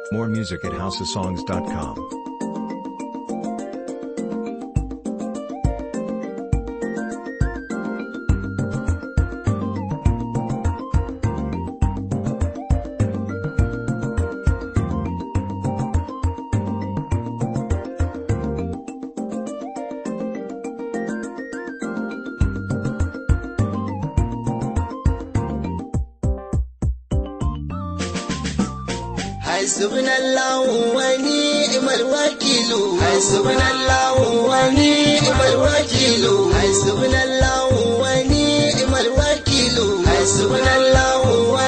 More music at houseofsongs.com. حسبنا الله ونعم الوكيل حسبنا الله ونعم الوكيل حسبنا الله ونعم الوكيل حسبنا الله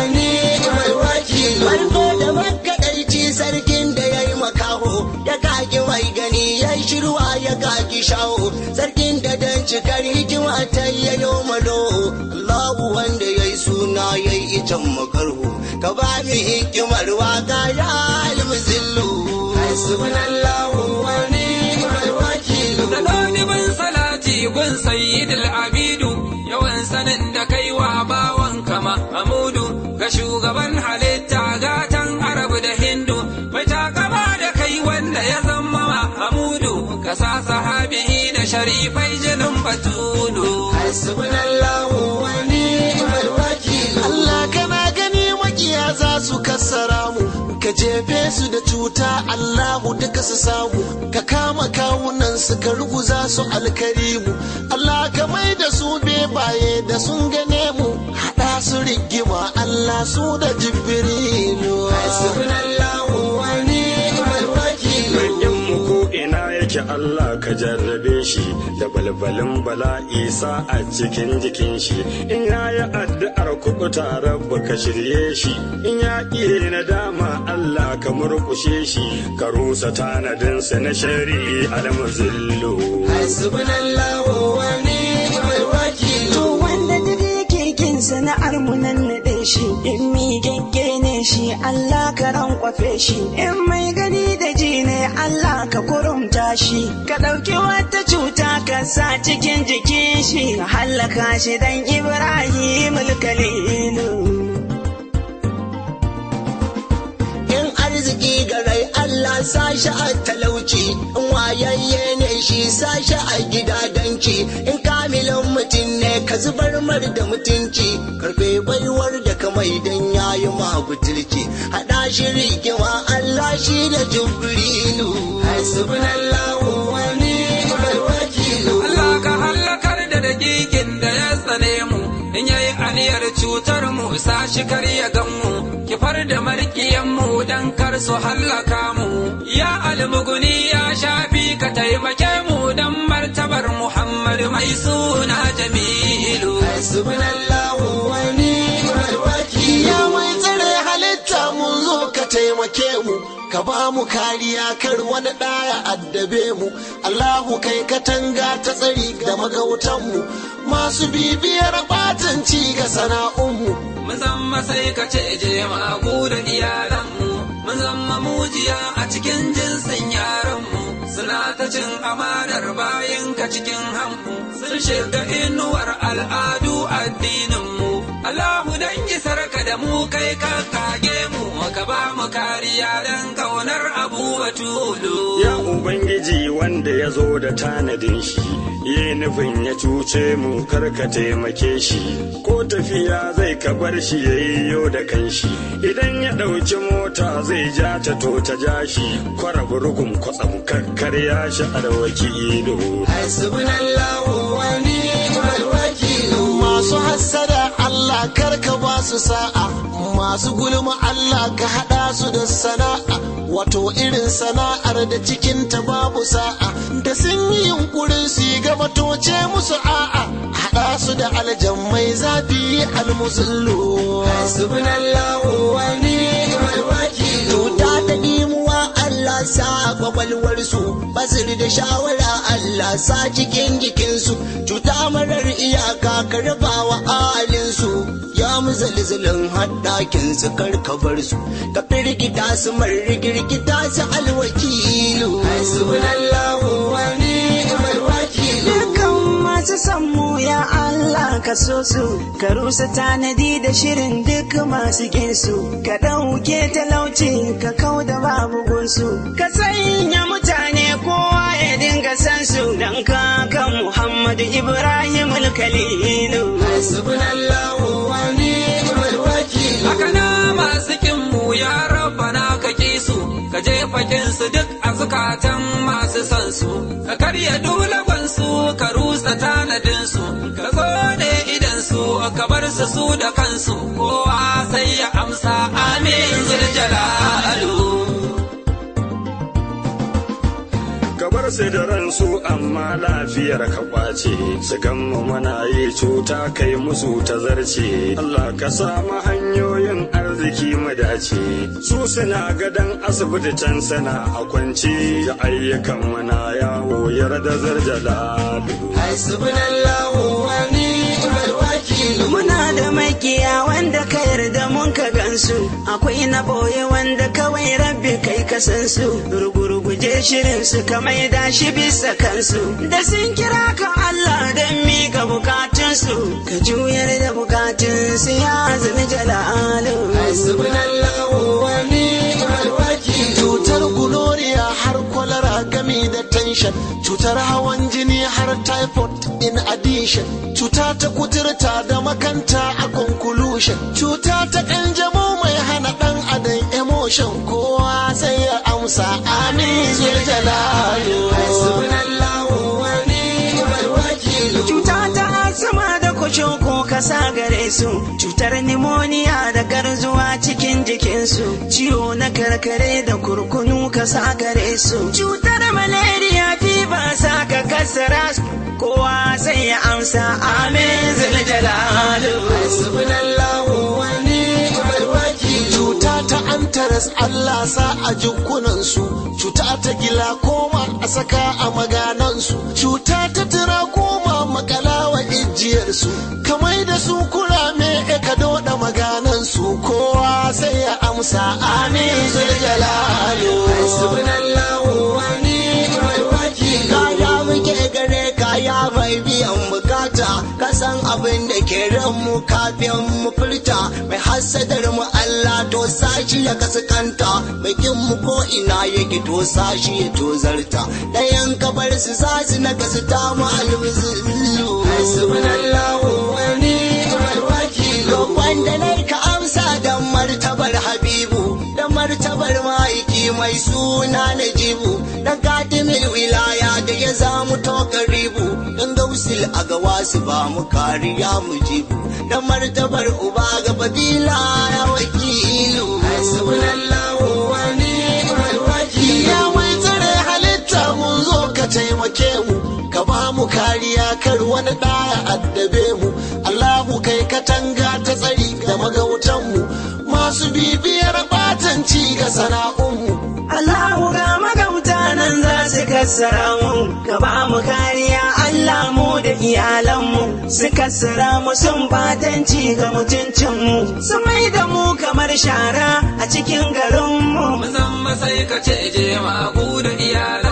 ونعم الوكيل farko da makaɗaici sarkin da ya yi makaho ya kaki mai gani ya yi shirwa ya kaki shawo sarkin da dan cikar hikima ta yayo malo Allahu wanda ya yi suna ya yi itan makarhu ka ba mi hikimar waka ya almuzillu hasbunallahu wa ni'mal wakil da ɗalibin salati gun sayyidul abidu yawan sanin da kai wa bawan kama amudu ga shugaban halitta gatan arabu da hindu mai takama da kai wanda ya zama amudu ka sa sahabihi da sharifai jinin batulu hasbunallahu wa ni'mal wakil Allah kana gani makiya za su kassara mu ka jefe su da cuta Allahu duka su samu ka kama kawunan su ka ruguza su alkarimu Allah ka mai da su bebaye da sun gane mu hada su rigima Allah su da jibrilu hasbunallahu wa ni'mal wakil mu ko ina yake Allah ka jarrabe shi da balbalin bala'i sa a cikin jikin shi in ya yi addu'ar kuɓuta rabba ka shirye shi in ya ƙi nadama Allah ka murƙushe shi ka rusa tanadinsa na shari'i almuzillu hasbunallahu wa ni'mal wakil To wanda duk yake kin sana'ar mu nan naɗe shi in mi gagge ne shi Allah ka rankwafe shi in mai gani da ji ne Allah ka kurumta shi ka ɗauki wata cuta ka sa cikin jikin shi hallaka shi dan Ibrahim Kalilu. in arziki garai Allah sa shi a talauci in wayayye ne shi sa shi a gidadanci in kamilin mutum ne ka zubar mar da mutunci karfe baiwar da kamai dan yayi ma butulci hada shi rigima Allah shi da jibrilu hasbunallahu wa ni'mal wakil Allah ka hallakar da dakikin da ya tsane mu in yayi aniyar cutar mu sa shi kar ya gan mu kifar da markiyan mu dan kar su hallaka mu ya almuguni ya shafi ka taimake mu dan martabar Muhammad mai suna Jamilu hasbunallahu wa ni'mal wakil ya mai tsare halitta mun zo ka taimake mu ka ba mu kariya kar wani ɗaya addabe mu Allahu kai katanga ta tsari da magautan mu masu bibiyar batanci ga sana'unmu mun zama sai ka ce je magu da iyalanmu mun zama mujiya a cikin jinsin yaranmu suna ta cin amanar bayan ka cikin hanmu sun shiga inuwar al'adu addininmu Allahu dan isar ka da mu kai ka kage mu ka ba mu kariya dan kaunar abu batulu Ya Ubangiji wanda ya zo da tanadin shi, yi nufin ya cuce mu karka taimake shi, ko tafiya zai ka bar shi ya yi yo da kanshi, idan ya ɗauki mota zai ja ta to ta ja shi, kwara burgun kwatsam kakkarya shi arwaki ido. hasbunallahu wa ni'mal wakil masu hassada Allah karka ba su sa'a masu gulma Allah ka hada su da sana'a wato irin sana'ar da cikin ta babu sa'a da sun yi yunkurin su yi gaba toce musu a'a hada su da aljammai zafi almusullu hasbunallahu wa ni'mal wakil ta da dimuwa Allah sa kwakwalwarsu basir da shawara Allah sa cikin jikinsu cuta marar iyaka ka raba wa ahalinsu ya muzalzalin haddakin su karkabar su ka firgita su marigirgita su alwakilu hasbunallahu wa ni'mal wakil Dukan masu son mu ya Allah ka so su ka rusa tanadi da shirin duk masu ginsu ka ɗauke talauci ka kau da babu gunsu ka sanya mutane kowa ya dinga san su dan kakan Muhammadu Ibrahim Khalilu Hasbunallahu wa ni'mal wakil. haka na masu kinmu ya rabbana ka ki su ka jefa kinsu duk a zukatan masu son su ka karya dulagon su ka rusa tanadin su ka zo ne idan su ka bar su su da kansu kowa sai ya amsa amin zuljalalu kabar sai da ransu amma lafiyar ka kwace su gamma mana yi cuta kai musu ta zarce Allah ka samu hanyoyin arziki mu dace su suna gadan asibiti can sana a kwance da ayyukan mana yawo yarda zarjalalu Hasbunallahu wa ni'mal wakil. Muna da makiya wanda ka yarda mun ka gansu, akwai na boye wanda kawai rabbi kai ka san su, rugurguje shirin su ka maida shi bisa kansu. Da sun kira ka Allah don mika bukatunsu, ka juyar da bukatunsu ya zini jalalu. Hasbunallahu wa ni'mal wakil. Cutar gonoriya har kwalara gami da tension, cutar hawan jini har typhoid in addition, cuta ta kuturta da makanta a conclusion, cuta ta kanjamau mai hana dan adam emotion kowa sai ya amsa amin zul jalalu. Hasbunallahu wa ni'mal wakil. Cuta ta asma da ko kasa gare su, cutar nimoniya da garzuwa cikin jikinsu, ciwo na karkare da kurkunu kasa gare su, cutar malaria fiba sa ka kasara su, kowa sai ya amsa amin zuljalalu. Hasbunallahu wa ni'mal wakil. Cuta ta antaras Allah sa a jikunansu, cuta ta gila koma a saka a maganansu, cuta ta tira koma makala wa ijiyarsu, kamai da su kurame e ka doda maganansu, kowa sai ya amsa amin zuljalalu. Hasbunallahu wa ni'mal wakil. kaya muke gare kaya mai biyan bukata kasan abin da ke ran mu kafin mu furta mai hasadar mu Allah to sashi ya kaskanta mai kin mu ko ina yake to sashi ya tozarta dayan kabar su zasu na kasu ta mu alwuzullu Hasbunallahu wa ni'mal wakil. wanda nai ka amsa dan martabar habibu da martabar ma'aiki mai suna najibu dan katimin wilaya da ya zamu to karibu dan gausil a gawa su ba mu kariya mu jibu da martabar uba ga fadila ya wakilu Hasbunallahu wa ni'mal wakil. Ya mai tsare halitta mun zo ka taimake mu, ka ba mu kariya kar wani ɗaya addabe mu. Allahu kai katanga ta tsari da magautan mu, masu bibiyar batanci ga sana'unmu. Allahu ga magauta nan za su kassara mu, ka ba mu kariya Allah mu da iyalanmu, su kassara mu sun batanci ga mutuncinmu, su mai da mu kamar shara a cikin garinmu. Mun zama sai ka ce je magu da iyalan